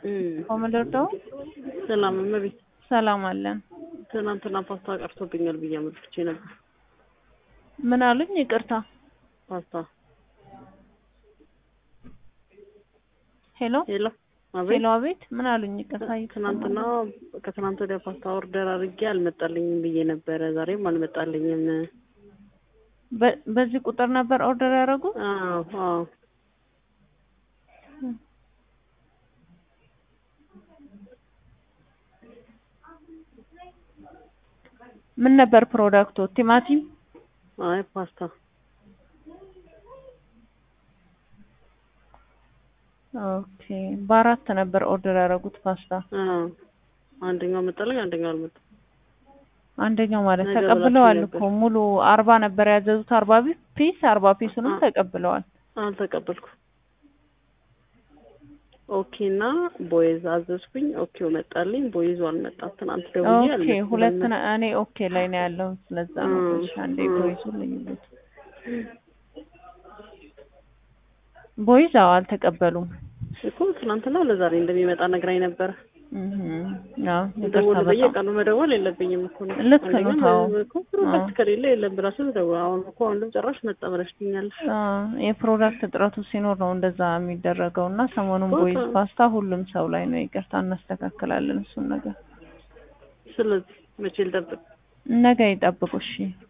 ኮመንደርዳው ሰላም እመቤት፣ ሰላም አለን። ትናንትና ፓስታ ቀርቶብኛል ብዬ አመልክቼ ነበር። ምን አሉኝ? ይቅርታ። ፓስታ ሄሎ ሄሎ፣ አቤት። ሄሎ፣ አቤት። ምን አሉኝ? ይቅርታ። ትናንትና ከትናንት ወዲያ ፓስታ ኦርደር አድርጌ አልመጣልኝም ብዬ ነበረ። ዛሬም አልመጣልኝም። በ- በዚህ ቁጥር ነበር ኦርደር ያደረጉት? አዎ አዎ። ምን ነበር ፕሮዳክቱ? ቲማቲም። አይ ፓስታ ኦኬ። በአራት ነበር ኦርደር ያደረጉት ፓስታ። አዎ። አንደኛው መጣልኝ፣ አንደኛው አልመጣም። አንደኛው ማለት ነገ ተቀብለዋል ብላችሁ እኮ ሙሉ አርባ ነበር ያዘዙት። አርባ ፒስ አርባ ፒሱንም አ- ተቀብለዋል። አልተቀበልኩም። ኦኬ እና ቦይዝ አዘዝኩኝ። ኦኬው መጣልኝ፣ ቦይዙ አልመጣም። ትናንት ደውዬ ኦኬ አልመጣም። ሁለት ነ- እኔ ኦኬ ላይ ነው ያለው። ስለዛ ነው እ- ትንሽ አንዴ እ- ቦይዙ ልዩነት ቦይዝ አዎ አልተቀበሉም። እኮ ትናንትና ለዛሬ እንደሚመጣ ነግራኝ ነበረ። እህ አዎ ይቅርታ ደውል በጣም በየቀኑ መደወል የለብኝም እኮ ነው። ልክ ነው፣ አንደኛ አዎ። እኮ ፕሮዳክት አዎ። ከሌለ የለም ብላችሁ ደውል። አሁን እኮ አሁንም ጭራሽ መጣ ብለሽኛለሽ። አዎ የፕሮዳክት እጥረቱ ሲኖር ነው እንደዛ የሚደረገው እና ሰሞኑን በቃ። ቦይዝ ፓስታ ሁሉም ሰው ላይ ነው። ይቅርታ እናስተካክላለን እሱን ነገር ስለዚህ መቼ ልጠብቅ? ነገ ይጠብቁ እሺ።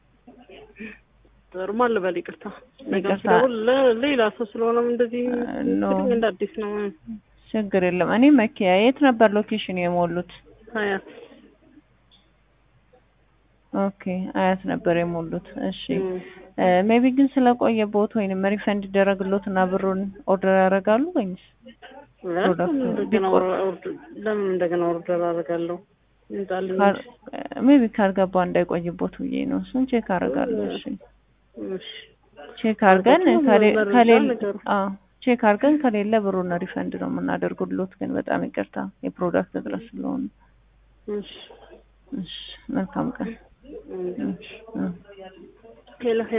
ጥሩ ማን ልበል? ይቅርታ ነገ ይቅርታ። ስደውል ለ- ሌላ ሰው ስለሆነም እንደዚህ ኖ እንግዲህ እንደ አዲስ ነው። ችግር የለም። እኔ መኪያ የት ነበር ሎኬሽን የሞሉት? ሀያት ኦኬ አያት ነበር የሞሉት። እሺ እም። ሜቢ ግን ስለቆየቦት ወይንም ሪፈንድ ይደረግሎት እና ብሩን ኦርደር ያደርጋሉ ወይንስ ፕሮዳክቱ ለምን እንደገና ቢቆይ- ኦር- ኦርደር- ለምን እንደገና ኦርደር አደርጋለሁ? ይምጣልኝ። ሜቢ ካልገባ እንዳይቆይቦት ብዬ ነው። እሱን ቼክ አደርጋለሁ። እሺ እሺ ቼክ አድርገን አድርጋችሁ ከሌ- መረጃ ከሌለ ንገሩ። አዎ ቼክ አድርገን ከሌለ ብሩን ሪፈንድ ነው የምናደርጉሎት። ግን በጣም ይቅርታ የፕሮዳክት እጥረት ስለሆነ። እሺ እሺ መልካም ቀን። እም። እ- እ። ሄሎ